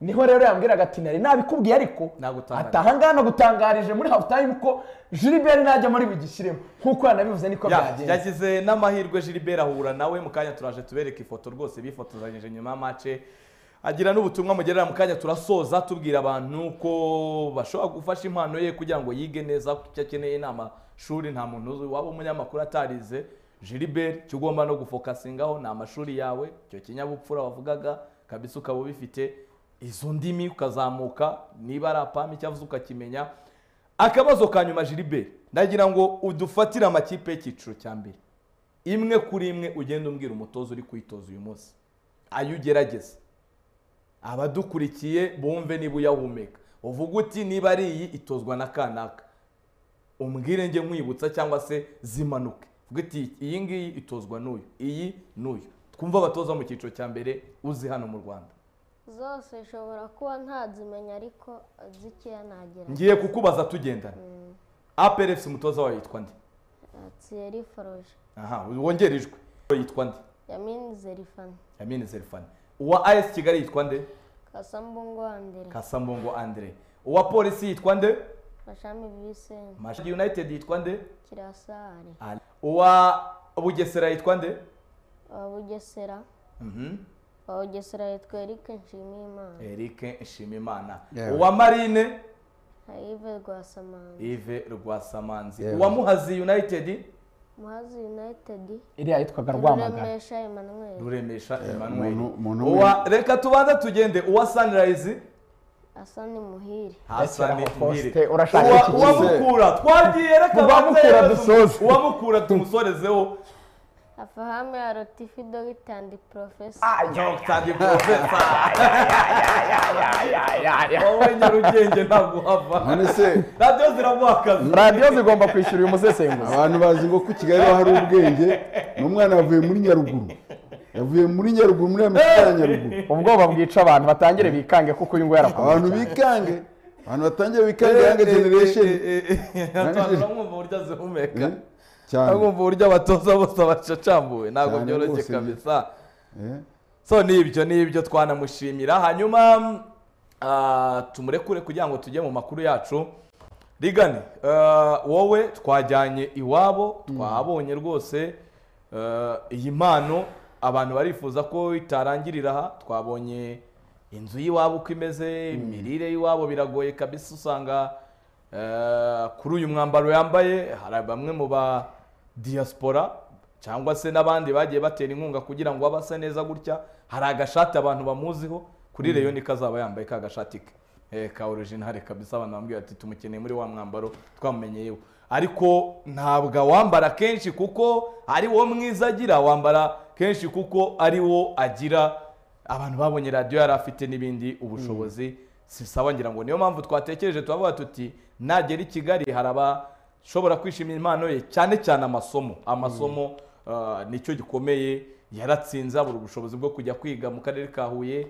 Speaker 3: niho rero yambwiraga ati nari nabikubwiye ariko
Speaker 1: Nagutangarije."
Speaker 3: ati aha ngaha nagutangarije muri hafu tayime ko jiliberi najya muri bugishyiremo nk'uko yanabivuze niko
Speaker 1: Ya,
Speaker 3: byagenze
Speaker 1: yagize n'amahirwe Gilbert ahura nawe mu kanya turaje tubereka ifoto rwose bifotozanyije nyuma ya mace agira n'ubutumwa mugerera mu kanya turasoza tubwira abantu ko bashobora gufasha impano ye kugira ngo yige neza kuko icyo akeneye ni amashuri nta muntu uzi waba umunyamakuru atarize Gilbert icyo ugomba no gufokasingaho ni amashuri yawe icyo kinyabupfura wavugaga kabisa ukaba ubifite izo ndimi ukazamuka niba ari apami icyo avuze ukakimenya akabazo ka nyuma Gilbert ndagira ngo udufatire amakipe y'icyiciro cya mbere imwe kuri imwe ugenda umbwira umutoza uri kuyitoza uyu munsi ayo ugerageza abadukurikiye bumve niba uyahumeka uvuga uti niba ari iyi itozwa na kanaka umbwire njye nkwibutsa cyangwa se zimanuke uvuga uti iyi ngiyi itozwa n'uyu iyi n'uyu twumve abatoza mu cyiciro cya mbere uzi hano mu rwanda
Speaker 4: zose nshobora kuba ntazimenya ariko zikeya nagera
Speaker 1: ngiye kukubaza tugendana APRFC umutoza wayo yitwa nde
Speaker 4: tsiyeri foroje
Speaker 1: aha wongerejwe yitwa nde
Speaker 4: yamini zerifani
Speaker 1: Yamini Zerfan uwa AS Kigali yitwa nde
Speaker 4: kasambungo wa mbere
Speaker 1: Kasambongo Andre uwa Polisi yitwa nde
Speaker 4: mashami biseni
Speaker 1: Mashagi United yitwa nde
Speaker 4: kirasari
Speaker 1: Ali. uwa Bugesera yitwa nde
Speaker 4: wa bugesera
Speaker 1: Mhm.
Speaker 4: wa bugesera yitwa erike nshimiyimana
Speaker 1: Eric Nshimimana
Speaker 2: Yewe.
Speaker 1: uwa Marine
Speaker 4: hayive rwasamana
Speaker 1: Yves Rwasamanzi
Speaker 2: Yewe.
Speaker 1: uwa Muhazi United
Speaker 4: muhazi yunayitedi
Speaker 3: iriya yitwaga rwamagana
Speaker 4: ruremesha emmanuel
Speaker 1: Ruremesha Emmanuel
Speaker 2: umuntu- umuntu
Speaker 1: uwa reka tubanze tugende uwa Sunrise
Speaker 4: asani muhiri
Speaker 1: Hasani
Speaker 3: Rekeraho poste,
Speaker 1: Muhire.
Speaker 3: urashaka
Speaker 1: Uwa-
Speaker 3: iki
Speaker 1: uwa
Speaker 2: gihe?
Speaker 1: Mukura twagiye reka
Speaker 3: Uwa Mukura dusoze.
Speaker 1: uwa Mukura tumusorezeho
Speaker 4: afahame ya rotifi dogitandi porofesa
Speaker 1: Dr. Professor wowe nyarugenge ntabwo uhava
Speaker 2: none se
Speaker 1: radiyo ziramuha akazi
Speaker 3: radiyo zigomba kwishyura uyu musesenguzi
Speaker 2: abantu bazi ngo ku kigali hari ubwenge ni umwana yavuye muri nyaruguru yavuye muri nyaruguru muri ya misitari ya nyaruguru
Speaker 3: ubwoba bwica abantu batangire bikange kuko uyu nguyu arakomeye
Speaker 2: abantu bikange abantu batangiye bikange yange generation
Speaker 1: uramwumva uburyo azihumeka
Speaker 2: Eh, cyane
Speaker 1: uramwumva uburyo abatoza bose bacacambuwe ntabwo
Speaker 2: Cyane
Speaker 1: byoroshye
Speaker 2: rwose.
Speaker 1: kabisa
Speaker 2: Eh,
Speaker 1: so ni ibyo ni ibyo twanamushimira hanyuma ah, tumurekure kugira ngo tujye mu makuru yacu rigane ah, wowe twajyanye iwabo twabonye rwose ah, iyi mpano abantu barifuza ko itarangirira aha twabonye inzu y'iwabo uko imeze imirire y'iwabo biragoye kabisa usanga ah, kuri uyu mwambaro yambaye hari bamwe mu ba diaspora cyangwa se n'abandi bagiye batera inkunga kugira ngo abe asa neza gutya hari agashati abantu bamuziho kuri reyo niko azaba yambaye ka gashati ke Eh, ka orijinali kabisa abantu bambwira ati tumukeneye muri wa mwambaro twamenyeyeho ariko ntabwo awambara kenshi kuko ari wo mwiza agira awambara kenshi kuko ari wo agira abantu babonye radiyo yari afite n'ibindi ubushobozi si sawa ngira ngo niyo mpamvu twatekereje turavuga tuti nagera i kigali hari abashobora kwishimira impano ye cyane cyane amasomo amasomo ah, nicyo gikomeye yaratsinze abura ubushobozi bwo kujya kwiga mu karere ka huye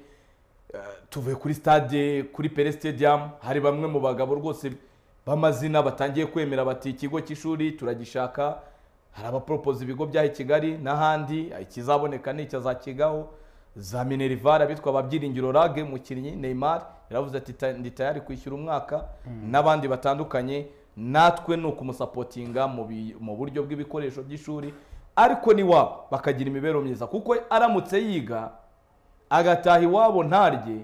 Speaker 1: Eh, tuvuye kuri stade kuri pere stadium hari bamwe mu bagabo rwose b'amazina batangiye kwemera bati ikigo cy'ishuri turagishaka hari abaporopoza ibigo by'aha i kigali n'ahandi eh, ikizaboneka ni icyazakigaho za minerivare abitwa babyiringiro rage mukinnyi neymar yaravuze ati "Ta- ndi tayari kwishyura umwaka n'abandi batandukanye natwe ni ukumusapotinga mu bi- mu buryo bw'ibikoresho by'ishuri ariko n'iwabo bakagira imibereho myiza kuko aramutse yiga agataha iwabo ntarye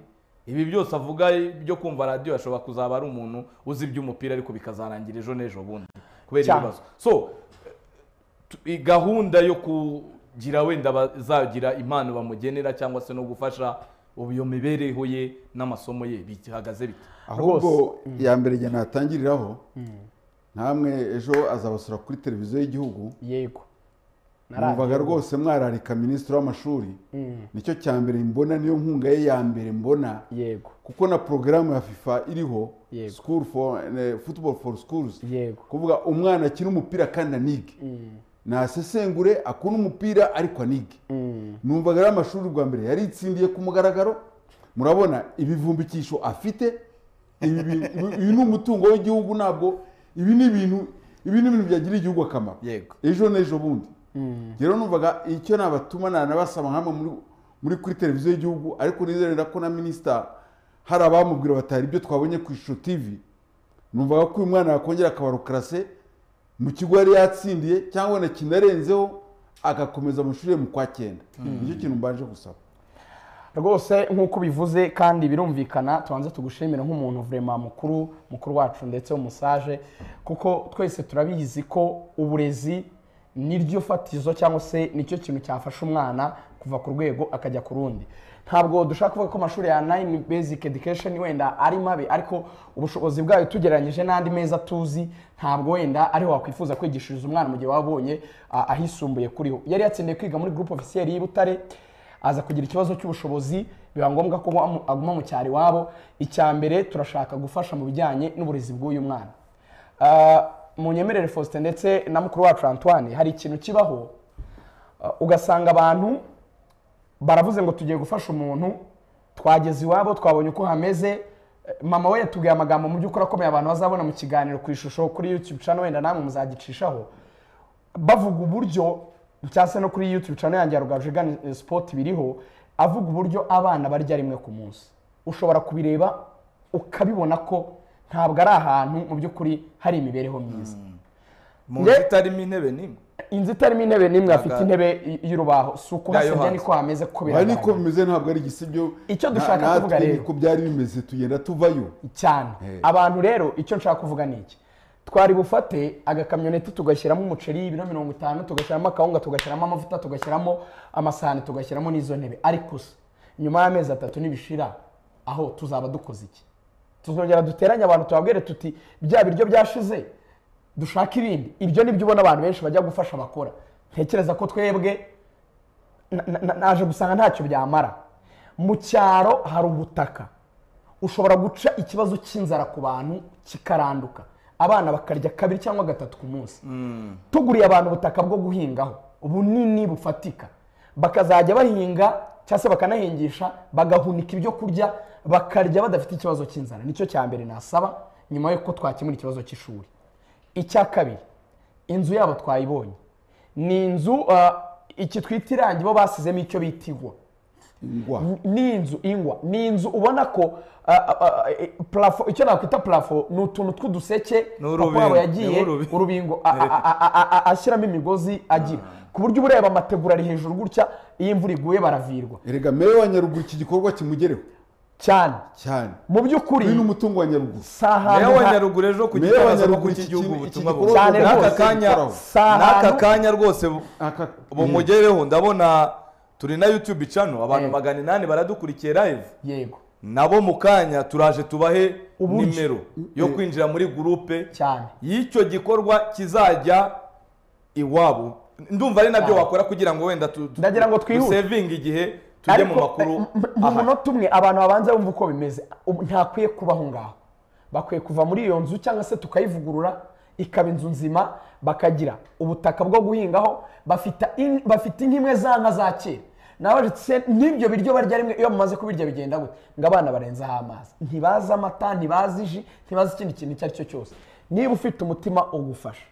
Speaker 1: ibi byose avuga byo kumva radiyo ashobora kuzaba ari umuntu uzi iby'umupira ariko bikazarangira ejo n'ejo bundi kubera
Speaker 3: Cyane.
Speaker 1: ibibazo so tu- i- gahunda yo kugira wenda bazagira impano bamugenera cyangwa se no gufasha ubu iyo mibereho ye n'amasomo ye bihagaze bite
Speaker 2: ahubwo iya mbere njye natangiriraho namwe ejo azabasura kuri televiziyo y'igihugu
Speaker 3: yego
Speaker 2: mwumvaga rwose mwararika minisitiri w'amashuri
Speaker 3: Mm,
Speaker 2: nicyo cya mbere mbona niyo nkunga ye ya mbere mbona
Speaker 3: yego
Speaker 2: kuko na porogaramu ya fifa iriho
Speaker 3: Yego.
Speaker 2: school for eh, football for schools
Speaker 3: yego
Speaker 2: kuvuga umwana akina umupira kandi anige
Speaker 3: Mm,
Speaker 2: nasesengure akunda umupira ariko anige
Speaker 3: mm,
Speaker 2: numvaga ari amashuri rwa mbere yaritsindiye ku mugaragaro murabona ibivumbikisho afite ibi bi- ibi- ibi ni umutungo w'igihugu ntabwo ibi ni ibintu ibi ni ibintu byagirira igihugu akamaro
Speaker 1: Yego.
Speaker 2: ejo n'ejo bundi
Speaker 3: mm,
Speaker 2: rero numvaga icyo nabatuma nanabasaba hamwe muri muri kuri televiziyo y'igihugu ariko nizerera ko na minisita hari abamubwira bati hari ibyo twabonye ku ishusho tv numvaga ko uyu mwana yakongera akabarukarase mu kigo yari yatsindiye cyangwa wenda kinarenzeho agakomeza amashuri ye mu kwa cyenda nicyo kintu mbanje gusaba
Speaker 3: rwose nk'uko bivuze kandi birumvikana tubanze tugushimire nk'umuntu vurema mukuru mukuru wacu ndetse w'umusaje kuko twese turabizi ko uburezi niryo fatizo cyangwa se nicyo kintu cyafasha umwana kuva ku rwego akajya ku rundi ntabwo dushaka kuvuga ko amashuri ya nine basic education wenda ari mabi ariko ubushobozi bwayo tugereranyije n'andi meza tuzi ntabwo wenda ariho wakwifuza kwigishiriza umwana mu gihe waba abonye ah, ahisumbuye kuriho yari yatsindiye kwiga muri groupe officielle y'i Butare aza kugira ikibazo cy'ubushobozi biba ngombwa ko amu- aguma mu cyaro iwabo icya mbere turashaka gufasha mu bijyanye n'uburezi bw'uyu mwana Ah, mu nyemerere faustin ndetse na mukuru wacu antoine hari ikintu kibaho ah, ugasanga abantu baravuze ngo tugiye gufasha umuntu twageze iwabo twabonye uko hameze eh, mama we yatubwiye amagambo mu by'ukuri akomeye abantu bazabona mu kiganiro ku ishusho kuri youtube channel wenda namwe muzagicishaho bavuga uburyo cyangwa se no kuri youtube channel yanjye ya rugaju sport biriho avuga uburyo abana barya rimwe ku munsi ushobora kubireba ukabibona ko ntabwo ari ahantu mu by'ukuri hari imibereho myiza
Speaker 1: mu
Speaker 3: Nge-
Speaker 1: nzu itarimo intebe nimwe
Speaker 3: inzu itarimo intebe n'imwe afite
Speaker 1: Ntabwo-
Speaker 3: intebe y- y'urubaho si uko
Speaker 1: Yayo
Speaker 3: hasebya
Speaker 1: hanze.
Speaker 3: niko hameze ko
Speaker 2: aha
Speaker 3: biragaragara
Speaker 2: niko bimeze ntabwo ari igisibyo
Speaker 3: Icyo
Speaker 2: Na-
Speaker 3: dushaka
Speaker 2: natwe
Speaker 3: kuvuga rero.
Speaker 2: niko byari bimeze tugenda tuvayo
Speaker 3: cyane
Speaker 2: Eh.
Speaker 3: abantu rero icyo nshaka kuvuga ni iki twari bufate agakamyoneti tugashyiramo umuceri ibiro mirongo itanu tugashyiramo akawunga tugashyiramo amavuta tugashyiramo amasahani tugashyiramo n'izo ntebe ariko se nyuma y'amezi atatu nibishira aho tuzaba dukoze iki tuzongera duteranye abantu tubabwire tuti bya biryo byashize dushake ibindi ibyo nibyo ubona abantu benshi bajya gufasha abakora ntekereza ko twebwe na- na- na- naje gusanga ntacyo byamara mu cyaro hari ubutaka ushobora guca ikibazo cy'inzara ku bantu kikaranduka abana bakarya kabiri cyangwa gatatu ku munsi tuguriye abantu ubutaka bwo guhingaho bunini bufatika bakazajya bahinga cyangwa se bakanahingisha bagahunika ibyo kurya bakarya badafite ikibazo cy'inzara nicyo cya mbere nasaba nyuma y'uko twakemura ikibazo cy'ishuri icya kabiri inzu yabo twayibonye ni inzu ah, iki twita irangi bo basizemo icyo bita igwa
Speaker 2: ingwa
Speaker 3: ni inzu ingwa ni inzu ubona ko ah, ah, ah, eh, plafo icyo nakwita plafo ni utuntu tw'uduseke
Speaker 1: Ni
Speaker 3: papa
Speaker 1: urubingo,
Speaker 3: wabo yagiye
Speaker 1: ni urubingo.
Speaker 3: urubingo a- a- a- a- a- a- ashyiramo imigozi agira ku buryo uba ureba amategura ari hejuru gutya iyo imvura iguye baravirwa
Speaker 2: erega meya wa nyaruguru iki gikorwa kimugereho
Speaker 3: cyane
Speaker 2: cyane
Speaker 3: mu
Speaker 2: uyu ni
Speaker 3: by'ukuri
Speaker 2: umutungo wa nyaruguru
Speaker 3: si ahantu
Speaker 1: meya wa
Speaker 3: ha-
Speaker 1: nyaruguru ejo ku
Speaker 2: Meya wa
Speaker 1: gitangazamakuru
Speaker 2: Nyaruguru iki
Speaker 1: cy'igihugu
Speaker 2: kintu- iki
Speaker 1: ubutumwa
Speaker 2: gikorwa
Speaker 1: bwose
Speaker 3: cyane
Speaker 1: n'aka
Speaker 3: rwose
Speaker 1: kanya
Speaker 2: gikoraho.
Speaker 3: Si ahantu-
Speaker 1: n'aka kanya rwose
Speaker 2: Aka-
Speaker 1: bumugereho ndabona turi na youtube cano abantu
Speaker 3: Eh.
Speaker 1: magana inani baradukurikiye live
Speaker 3: yego
Speaker 1: nabo mu kanya turaje tubahe
Speaker 3: Ubugi.
Speaker 1: nimero yo kwinjira muri gurupe
Speaker 3: cyane
Speaker 1: y'icyo gikorwa kizajya iwabo ndumva ari nabyo
Speaker 3: Ah.
Speaker 1: wakora kugira ngo wenda tu- tu-
Speaker 3: Ndagira ngo twihute.
Speaker 1: dusevinge igihe tujye mu
Speaker 3: Ariko,
Speaker 1: makuru
Speaker 3: eh, m- m- mu
Speaker 1: ahari
Speaker 3: munota umwe abantu babanza bumva uko bimeze Ubu ntakwiye kubaho ngaho bakwiye kuva muri iyo nzu cyangwa se tukayivugurura ikaba inzu nzima bakagira ubutaka bwo guhingaho bafita in- bafite inka imwe za nka za kera nawe se n'ibyo biryo barya rimwe iyo mumaze kubirya bigenda gute ngo abana barenzaho amazi ntibazi amata ntibazi ji ntibazi ikindi kintu icyo ari cyo cyose niba ufite umutima ugufasha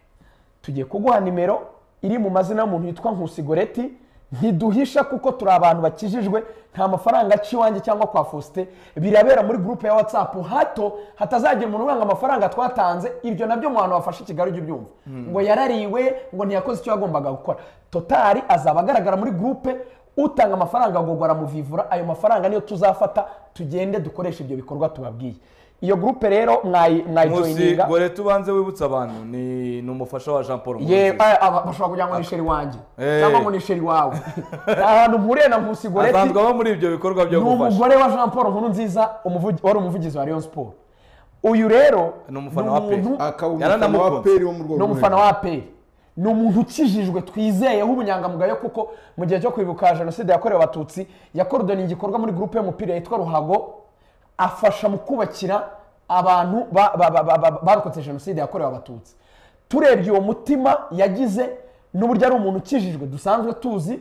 Speaker 3: tugiye kuguha nimero iri mu mazina y'umuntu witwa nkusigoreti ntiduhisha kuko turi abantu bakijijwe nta mafaranga aciye iwanjye cyangwa kwa fosite birabera muri gurupe ya watsapu hato hatazagira umuntu uranga amafaranga twatanze ibyo nabyo mu bantu bafashe i kigali ujye ubyumva ngo yarariwe ngo ntiyakoze icyo yagombaga gukora totari azaba agaragara muri gurupe utanga amafaranga ngo baramuvivura ayo mafaranga niyo tuzafata tugende dukoreshe ibyo bikorwa tubabwiye iyo gurupe rero mwayi
Speaker 1: musi
Speaker 3: mwayijoyininga
Speaker 1: gore tubanze wibutse abantu ni ni umufasha wa jean paul
Speaker 3: ye
Speaker 1: Nkurunziza.
Speaker 3: aya, aba bashobora kugira ngo ni sheri wanjye
Speaker 1: Eh.
Speaker 3: cyangwa ngo ni sheri wawe Ni ahantu mpuriye na nkusi goreti
Speaker 1: asanzwe aba muri ibyo bikorwa byo
Speaker 3: ni
Speaker 1: gufasha
Speaker 3: umugore wa jean paul nkuru nziza wari umuvugizi wa rayon siporo uyu rero
Speaker 1: Ni umufana wa
Speaker 3: umuntu-
Speaker 1: Pe.
Speaker 2: akaba umufana
Speaker 1: Yaranamukunze.
Speaker 2: wa peri wo mu rwego
Speaker 3: ni umufana wa aperi ni umuntu ukijijwe twizeyeho ubunyangamugayo kuko mu gihe cyo kwibuka jenoside yakorewe abatutsi yakorodoni igikorwa muri gurupe y'umupira yitwa ruhago afasha mu kubakira abantu ba- ba- ba- ba- ba- barokotse jenoside yakorewe abatutsi turebye uwo mutima yagize n'uburyo ari umuntu ukijijwe dusanzwe tuzi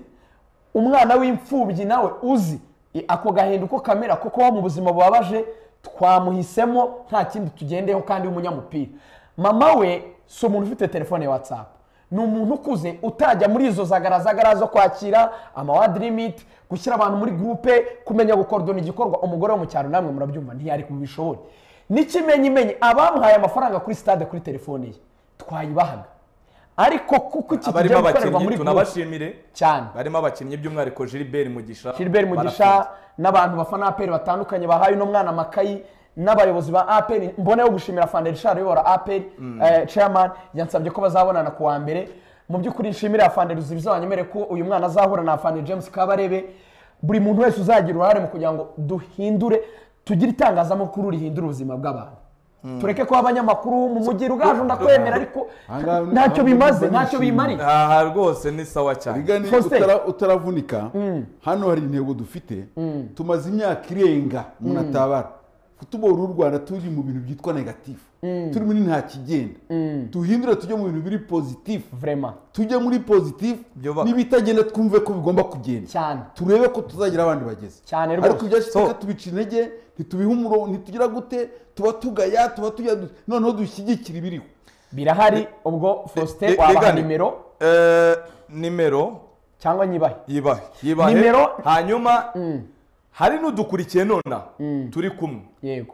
Speaker 3: umwana w'imfubyi nawe uzi i- ako gahinda uko kamera kuko wo mu buzima bubabaje twamuhisemo nta kindi tugendeho kandi w'umunyamupira mama we si umuntu ufite telefone ya whatsapp ni umuntu ukuze utajya muri izo zagaragara zo kwakira amawadi limit gushyira abantu muri gurupe kumenya gukorodona igikorwa umugore wo mu cyaro namwe murabyumva ntiyari kubishobore n'ikimenyimenyi abamuhaye amafaranga kuri stade kuri telefone ye twayibahaga ariko kuko iki
Speaker 1: abarimo
Speaker 3: kigiye gukorerwa
Speaker 1: abakinnyi
Speaker 3: muri gurupe
Speaker 1: tunabashimire
Speaker 3: cyane
Speaker 1: barimo abakinnyi by'umwihariko gilbert mugisha
Speaker 3: Gilbert Mugisha
Speaker 1: barafunze.
Speaker 3: n'abantu bafana APR batandukanye bahaye uno mwana amakayi n'abayobozi ba APR mboneyeho gushimira Fandel Richard uyobora APR eh, chairman yansabye ko bazabonana ku wa mbere mu by'ukuri nshimira Fandel Ruzibiza wanyemereye ko uyu mwana azahura na Fandel James Kabarebe buri muntu wese uzagira uruhare mu kugira ngo duhindure tugire itangazamakuru rihindura ubuzima bw'abantu tureke kuba abanyamakuru mu mujyi rugaje ndakwemera ariko
Speaker 2: Ahangaha ni-
Speaker 3: ntacyo bimaze
Speaker 2: ahangaha
Speaker 3: ntacyo
Speaker 2: ni-
Speaker 3: bimariye
Speaker 1: aha rwose ni sawa cyane
Speaker 2: Biga niba
Speaker 3: Faustin.
Speaker 2: utara- utaravunika hano hari intego dufite tumaze imyaka irenga umuntu atabara tubora u rwanda turi mu bintu byitwa negatifu turi muri nta kigenda duhindure tujye mu bintu biri pozitifu
Speaker 3: vraiment
Speaker 2: tujye muri pozitifu
Speaker 1: Byubaka.
Speaker 2: n'ibitagenda twumve ko bigomba kugenda
Speaker 3: cyane
Speaker 2: turebe ko tuzagira abandi bageze
Speaker 3: Cyane rwose.
Speaker 2: ariko ibyashize
Speaker 1: So-
Speaker 2: reka tubica intege ntitubihe umurongo ntitugira gute tuba tugaya tuba tujya noneho dushyigikira ibiriho
Speaker 3: birahari ubwo Faustin
Speaker 1: Bi-
Speaker 3: wabaha
Speaker 1: bigane.
Speaker 3: nimero
Speaker 1: Eh, nimero
Speaker 3: cyangwa nyibahe
Speaker 1: yibahe yibahe
Speaker 3: Nimero-
Speaker 1: hanyuma hari n'udukurikiye nona turi kumwe
Speaker 3: yego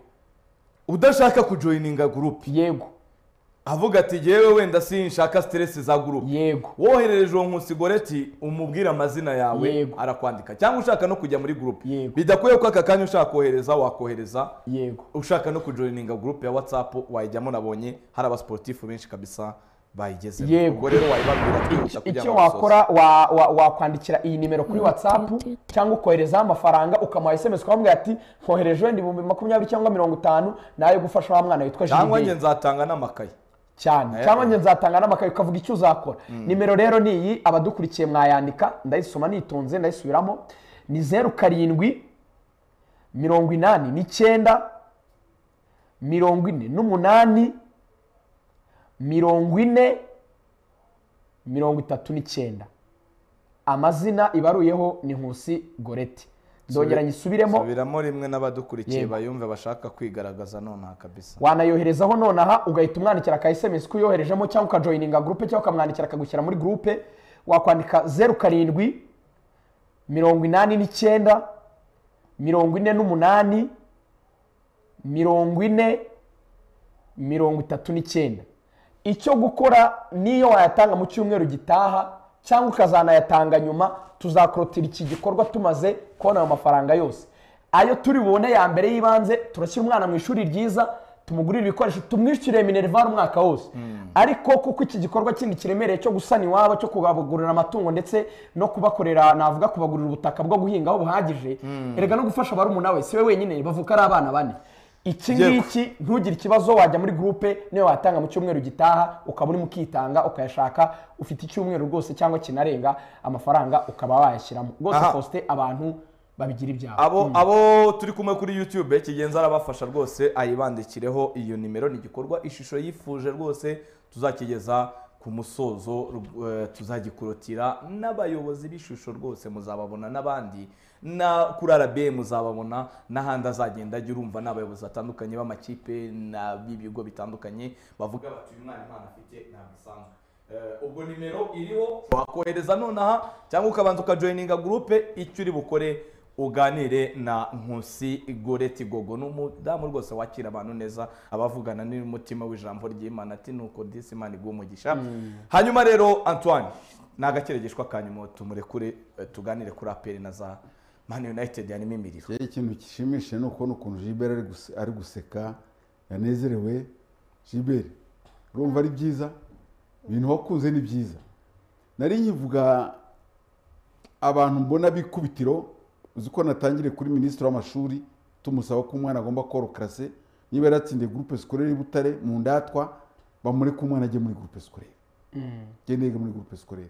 Speaker 1: udashaka kujoyininga gurupe
Speaker 3: yego
Speaker 1: avuga ati yewe wenda sinshaka siteresi za gurupe
Speaker 3: yego
Speaker 1: woherereje uwo nkusi goreti umubwire amazina yawe
Speaker 3: Yego.
Speaker 1: arakwandika cyangwa ushaka no kujya muri gurupe
Speaker 3: Yego.
Speaker 1: bidakwiye ko aka kanya ushaka kohereza wakohereza
Speaker 3: yego
Speaker 1: ushaka no kujoyininga gurupe ya watsapu wayijyamo nabonye hari abasiporutifu benshi kabisa bayigezemo
Speaker 3: Yego.
Speaker 1: ubwo rero wayibabwira twihuta kugira
Speaker 3: icyo
Speaker 1: ngo basoze.
Speaker 3: wakora wa- wa- wakwandikira iyi nimero kuri whatsapp cyangwa ukoherezaho amafaranga ukamuha sms ukamubwira ati nkohereje wenda ibihumbi makumyabiri cyangwa mirongo itanu nayo gufasha wa mwana witwa
Speaker 1: cyangwa njye
Speaker 3: Gilbert
Speaker 1: nzatanga n'amakaye
Speaker 3: cyane
Speaker 1: Eh.
Speaker 3: cyangwa njye nzatanga n'amakaye ukavuga icyo uzakora nimero rero ni iyi abadukurikiye mwayandika ndayisoma nitonze ndayisubiramo ni zeru karindwi mirongo inani n'icyenda mirongo ine n'umunani mirongo ine mirongo itatu n'icyenda amazina ibaruyeho ni nkusi goreti ndongera nyisubiremo
Speaker 1: subiramo rimwe n'abadukurikiye
Speaker 3: Yego.
Speaker 1: bayumve bashaka kwigaragaza nonaha kabisa
Speaker 3: wanayoherezaho nonaha ugahita umwandikira aka sms ko uyoherejemo cyangwa ukajoyininga gurupe cyangwa ukamwandikira akagushyira muri gurupe wakwandika zeru karindwi mirongo inani n'icyenda mirongo ine n'umunani mirongo ine mirongo itatu n'icyenda icyo gukora niyo wayatanga mu cyumweru gitaha cyangwa ukazanayatanga nyuma tuzakorotira iki gikorwa tumaze kubona ayo mafaranga yose ayo turi bubone ya mbere y'ibanze turashyira umwana mu ishuri ryiza tumugurire ibikoresho tumwishyure minerivare umwaka wose ariko kuko iki gikorwa kindi kiremereye cyo gusana iwabo cyo kubagurira amatungo ndetse no kubakorera navuga kubagurira ubutaka bwo guhingaho buhagije erega no gufasha barumuna we si we wenyine bavuka ari abana bane iki
Speaker 1: Yego.
Speaker 3: ngiki ntugire ikibazo wajya muri gurupe niyo watanga mu cyumweru gitaha ukaba urimo ukitanga ukayashaka ufite icyumweru rwose cyangwa kinarenga amafaranga ukaba wayashyiramo rwose
Speaker 1: Aha.
Speaker 3: Faustin abantu babigira ibyabo
Speaker 1: abo abo turi kumwe kuri youtube kigenza arabafasha rwose ayibandikireho iyo nimero ni igikorwa ishusho yifuje rwose tuzakigeza ku musozo eh, tuzagikurutira n'abayobozi b'ishusho rwose muzababona n'abandi na kuri rba muzababona n'ahandi azagenda ajya urumva n'abayobozi batandukanye b'amakipe na b'ibigo bitandukanye bavuga bati uyu mwana impano afite ntabwo isanzwe Eh, ubwo nimero iriho wakohereza nonaha cyangwa ukabanza ukajoyininga gurupe icyo uri bukore uganire na nkusi goreti gogo ni umudamu rwose wakira abantu neza abavugana n'umutima w'ijambo ry'imana ati nuko disi imana iguha umugisha hanyuma rero antoine ni agakeregeshwa ka nyuma tumurekure eh, tuganire kuri aperi na za mani yunayitedi harimo imiriro
Speaker 2: Njyewe ikintu gishimishije ni ukubona ukuntu Gilbert ari guse- ari guseka yanezerewe Gilbert urumva ari byiza ibintu wakunze ni byiza nari nkivuga abantu mbona bikubitiro uzi ko natangiriye kuri minisitiri w'amashuri tumusaba ko umwana agomba koro karase niba yaratsindiye gurupe sikorere i Butare mu ndatwa bamureke umwana ajye muri gurupe sikorere njye niga muri gurupe sikorere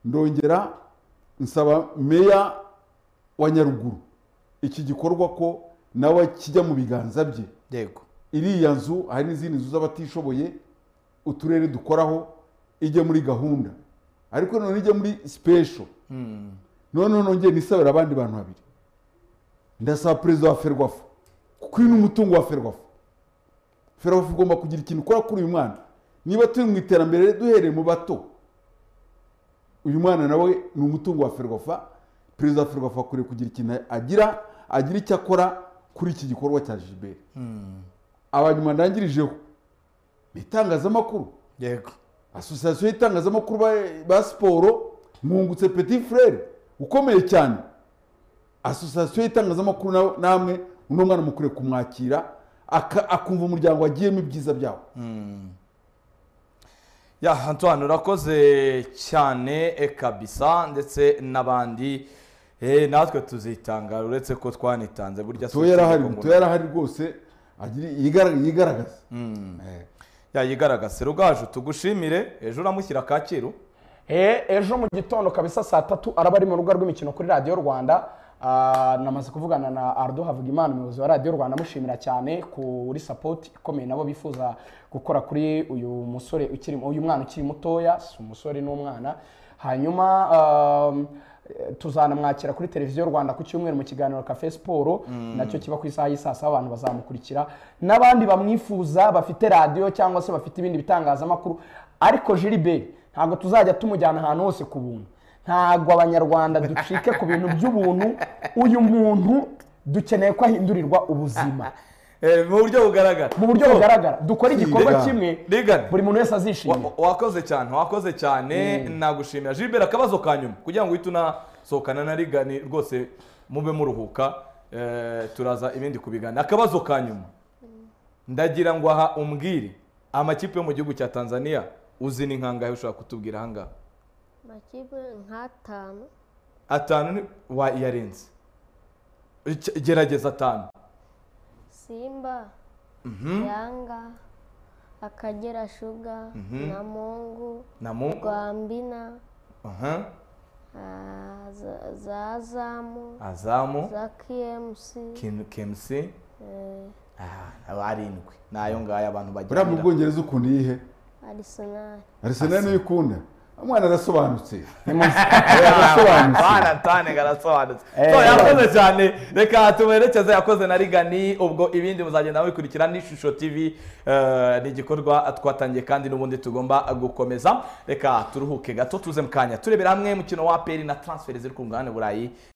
Speaker 2: ndongera nsaba meya wa nyaruguru iki gikorwa ko nawe kijya mu biganza bye
Speaker 1: yego
Speaker 2: iriya nzu hari n'izindi nzu z'abatishoboye uturere dukoraho ijya muri gahunda ariko none ijya muri sipesho noneho nongeye nisabira abandi bantu babiri ndasaba perezida wa ferwafu kuko uyu ni umutungo wa ferwafu ferwafu igomba kugira ikintu ukora kuri uyu mwana niba turi mu iterambere duhereye mu bato uyu mwana nawe ni umutungo wa ferwafa perezida wa ferwafa akwiriye kugira ikintu agira agira icyo akora kuri iki gikorwa cya jiberi abanyuma ndangirijeho ni itangazamakuru
Speaker 1: yego
Speaker 2: asosiyasiyo y'itangazamakuru ba- ba siporo mwungutse peti furere ukomeye cyane asosiyasiyo y'itangazamakuru na- namwe uno mwana mukwiriye kumwakira aka- akumva umuryango agiyemo ibyiza byawo
Speaker 1: ya antoine urakoze cyane eh, kabisa ndetse n'abandi eh, natwe tuzitanga uretse ko twanitanze burya si
Speaker 2: mutoya yarahari
Speaker 1: utegeko ngo-
Speaker 2: mutoya yarahari rwose agira- yigara- yigaragaza Eh.
Speaker 1: ya yigaragaze rugaju tugushimire ejo uramushyira kacyiru
Speaker 3: Eh, ejo mu gitondo kabisa saa tatu araba ari mu rubuga rw'imikino kuri radiyo rwanda Ah, namaze kuvugana na ardo havugimana umuyobozi wa radiyo rwanda amushimira cyane kuri sapoti ikomeye nabo bifuza gukora kuri uyu musore ukiri uyu mwana ukiri mutoya si umusore n'umwana hanyuma um, eh, tuzanamwakira kuri televiziyo rwanda ku cyumweru mu kiganiro kafe siporo nacyo kiba ku isaha y'i saa saba abantu bazamukurikira n'abandi bamwifuza bafite radiyo cyangwa se bafite ibindi bitangazamakuru ariko jiliberi ntabwo tuzajya tumujyana ahantu hose ku buntu ntabwo abanyarwanda ducike ku bintu by'ubuntu uyu muntu dukeneye ko ahindurirwa ubuzima
Speaker 1: Eh, mu buryo bugaragara
Speaker 3: mu buryo
Speaker 1: So,
Speaker 3: bugaragara dukora igikorwa
Speaker 2: Rigana.
Speaker 3: kimwe
Speaker 1: Rigana.
Speaker 3: buri muntu wese
Speaker 1: wa-
Speaker 3: azishimira
Speaker 1: wakoze cyane wakoze cyane nagushimira jilibera akabazo ka nyuma kugira ngo uhite unasohokana na rigani rwose mube muruhuka eh, turaza ibindi kubigana akabazo ka nyuma ndagira ngo aha umbwire amakipe yo mu gihugu cya tanzania uzi ni nkangahe ushobora kutubwira ahangaha
Speaker 4: amakipe nk'atanu
Speaker 1: atanu ni wa iyarenze Ge- gerageza atanu
Speaker 4: simba yanga akagera shuga na mungu
Speaker 1: na mungu
Speaker 4: rwambina
Speaker 1: aha
Speaker 4: ah, za- za zamu
Speaker 1: azamu
Speaker 4: za kmc
Speaker 1: Kim- kemusi
Speaker 4: eh,
Speaker 1: Ah, aba arindwi ni ayo ngayo abantu
Speaker 2: buriya mu
Speaker 1: bagira
Speaker 2: bwongereza ukunda iyihe
Speaker 4: arisenali
Speaker 2: arisenali niyo ikunda umwana arasobanutse
Speaker 1: baratane garasobanutse so yakoze cyane reka tumerekeze yakoze na rigani ubwo ibindi muzagenda mubikurikira n'ishusho tv eh, ni igikorwa twatangiye kandi n'ubundi tugomba gukomeza reka turuhuke gato tuze mu kanya turebera hamwe mukino wa aperi na transfer ziri ku mugabane burayi